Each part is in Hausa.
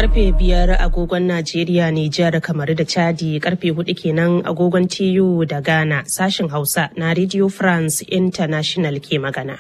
karfe biyar agogon Najeriya, Nijar, kamar da Chadi karfe hudu kenan agogon TU da Ghana sashin Hausa na Radio France International ke magana.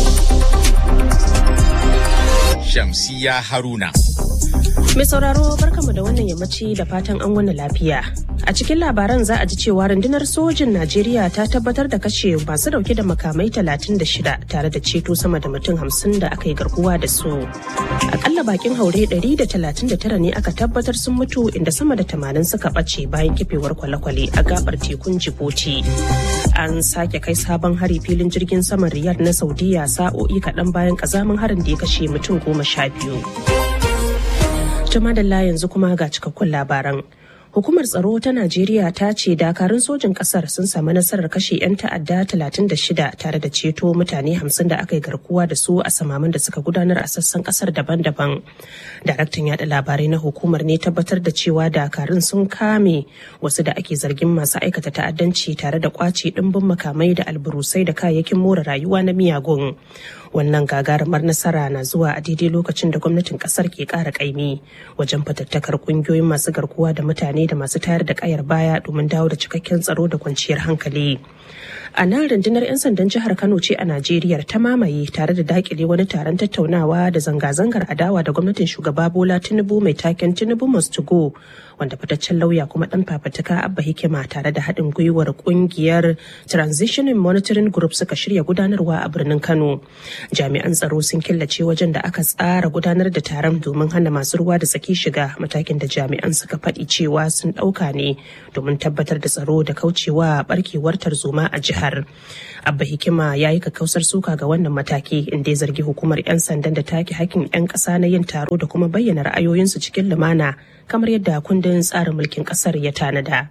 Shamsiya Haruna. Mai sauraro barkamu da wannan yammaci da fatan an wani lafiya. A cikin labaran za a ji cewa rundunar sojin Najeriya ta tabbatar da kashe masu dauke da makamai 36 tare da ceto sama da mutum 50 da aka yi garkuwa da su. Akalla bakin haure 139 ne aka tabbatar sun mutu inda sama da 80 suka ɓace bayan kifewar kwale-kwale a gabar tekun Djibouti. An sake kai sabon hari filin jirgin saman Riyadh na Saudiya sa'o'i kaɗan bayan ƙazamin harin da ya kashe mutum goma sha biyu. Jamadalla yanzu kuma ga cikakkun labaran. Hukumar tsaro ta Najeriya ta ce dakarun sojin kasar sun samu nasarar kashe 'yan ta'adda 36 tare da ceto mutane 50 da aka yi garkuwa da su a samamin da suka gudanar a sassan kasar daban-daban. Daraktan yada labarai na hukumar ne tabbatar da cewa dakarun sun kame wasu da ake zargin masu aikata ta'addanci tare da kwace dimbin makamai da alburusai da kayayyakin more rayuwa na miyagun. wannan gagarumar nasara na zuwa a daidai lokacin da gwamnatin kasar ke kara kaimi wajen fatattakar kungiyoyin masu garkuwa da mutane da masu tayar da kayar baya domin dawo da cikakken tsaro da kwanciyar hankali a nan rundunar 'yan sandan jihar kano ce a najeriya ta mamaye tare da dakile wani taron tattaunawa da zanga-zangar adawa da gwamnatin shugaba bola tinubu mai taken tinubu must go wanda fitaccen lauya kuma dan fafatuka abba hikima tare da haɗin gwiwar kungiyar transitioning monitoring group suka shirya gudanarwa a birnin kano jami'an tsaro sun killace wajen da aka tsara gudanar da taron domin hana masu ruwa da tsaki shiga matakin da jami'an suka faɗi cewa sun ɗauka ne domin tabbatar da tsaro da kaucewa barkewar tarzoma a jihar abba hikima ya yi kakkausar suka ga wannan mataki inda ya zargi hukumar 'yan sandan da take hakkin 'yan ƙasa na yin taro da kuma bayyana ra'ayoyinsu cikin lumana kamar yadda kundin tsarin mulkin ƙasar ya tanada.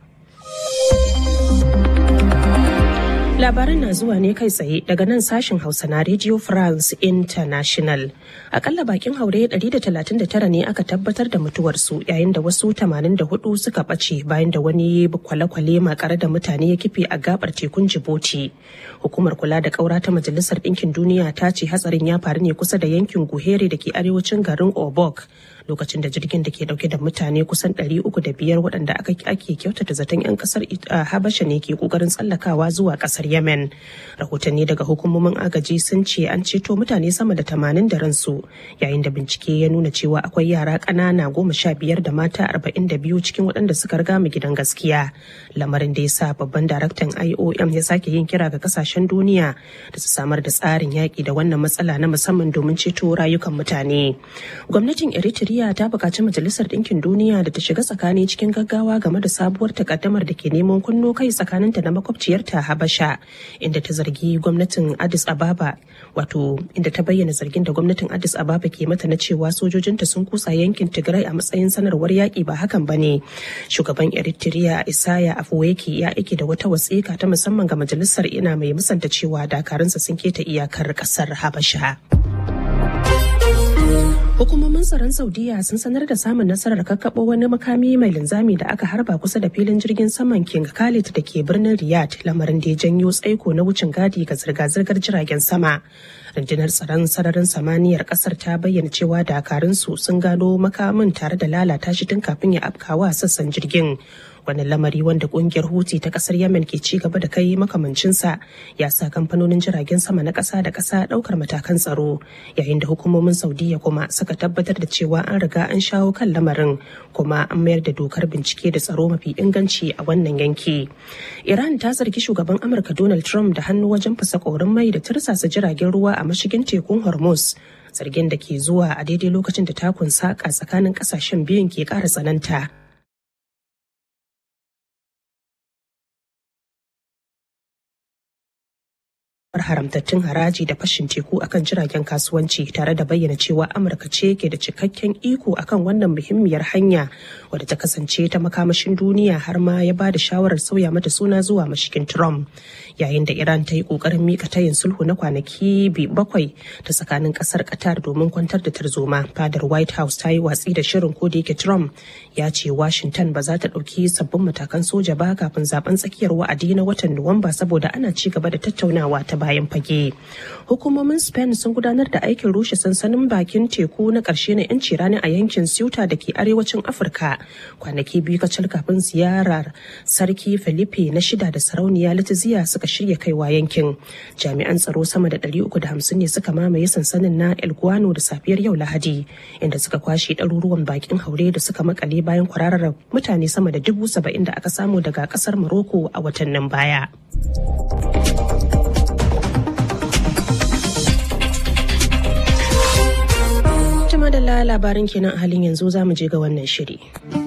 Labaran na zuwa ne kai tsaye daga nan sashen Hausa na Radio France International. Akalla bakin haure 139 ne aka tabbatar da mutuwarsu yayin da wasu 84 suka ɓace bayan da wani kwale-kwale makare da mutane ya kife a gabar tekun Djibouti. Hukumar kula da ƙaura ta Majalisar Ɗinkin Duniya ta ce hatsarin ya faru ne kusa da yankin Guhere da ke arewacin garin Obok. lokacin da jirgin da ke dauke da mutane kusan 305 waɗanda ake kyautata zaton 'yan kasar habasha ne ke kokarin tsallakawa zuwa kasar yemen rahotanni daga hukumomin agaji sun ce an ceto mutane sama da 80 da ransu yayin da bincike ya nuna cewa akwai yara ƙanana goma sha biyar da mata 42 cikin waɗanda suka riga mu gidan gaskiya lamarin da ya sa babban daraktan iom ya sake yin kira ga kasashen duniya da su samar da tsarin yaƙi da wannan matsala na musamman domin ceto rayukan mutane gwamnatin eritrea Najeriya ta buƙaci Majalisar Ɗinkin Duniya da ta shiga tsakani cikin gaggawa game da sabuwar takaddamar da ke neman kunno kai tsakaninta da makwabciyarta Habasha inda ta zargi gwamnatin Addis Ababa wato inda ta bayyana zargin da gwamnatin Addis Ababa ke mata na cewa sojojinta sun kusa yankin Tigray a matsayin sanarwar yaƙi ba hakan ba ne. Shugaban Eritrea Isaya Afwerki ya aike da wata wasiƙa ta musamman ga majalisar ina mai musanta cewa dakarunsa sun keta iyakar ƙasar Habasha. Hukumomin tsaron Saudiya sun sanar da samun nasarar kakkaɓo wani makami mai linzami da aka harba kusa da filin jirgin saman King Khalid da ke birnin Riyadh lamarin da ya janyo tsaiko na wucin gadi ga zirga-zirgar jiragen sama. Rundunar tsaron sararin samaniyar kasar ta bayyana cewa dakarunsu sun gano makamin tare da lalata shi tun kafin ya afkawa sassan jirgin. wani lamari wanda kungiyar huti ta kasar yemen ke ci gaba da kai makamancinsa ya sa kamfanonin jiragen sama na kasa da kasa daukar matakan tsaro yayin da hukumomin saudiya kuma suka tabbatar da cewa an riga an shawo kan lamarin kuma an mayar da dokar bincike da tsaro mafi inganci a wannan yanki iran ta zargi shugaban amurka donald trump da hannu wajen fasa korin mai da tursasa jiragen ruwa a mashigin tekun hormuz zargin da ke zuwa a daidai lokacin da takun saka tsakanin kasashen biyun ke kara tsananta haramtattun haraji da fashin teku akan jiragen kasuwanci tare da bayyana cewa amurka ce ke da cikakken iko akan wannan muhimmiyar hanya wadda ta kasance ta makamashin duniya har ma ya ba da shawarar sauya mata suna zuwa mashigin trump yayin da iran ta yi kokarin mika tayin sulhu na kwanaki bakwai ta tsakanin kasar qatar domin kwantar da tarzoma fadar white house ta yi watsi da shirin ko da yake trump ya ce washington ba za ta ɗauki sabbin matakan soja ba kafin zaben tsakiyar wa'adi na watan nuwamba saboda ana ci gaba da tattaunawa ta bayan fage hukumomin spain sun gudanar da aikin rushe sansanin bakin teku na ƙarshe na 'yanci rani a yankin ceuta da ke arewacin afirka kwanaki biyu kacal kafin ziyarar sarki felipe na shida da sarauniya latiziya suka shirya kaiwa yankin jami'an tsaro sama da 350 ne suka mamaye sansanin na el guano da safiyar yau lahadi inda suka kwashe ɗaruruwan bakin haure da suka makale bayan kwararar mutane sama da dubu saba'in da aka samu daga ƙasar morocco a watannin baya Jama da labarin kenan a halin yanzu za mu je ga wannan shiri.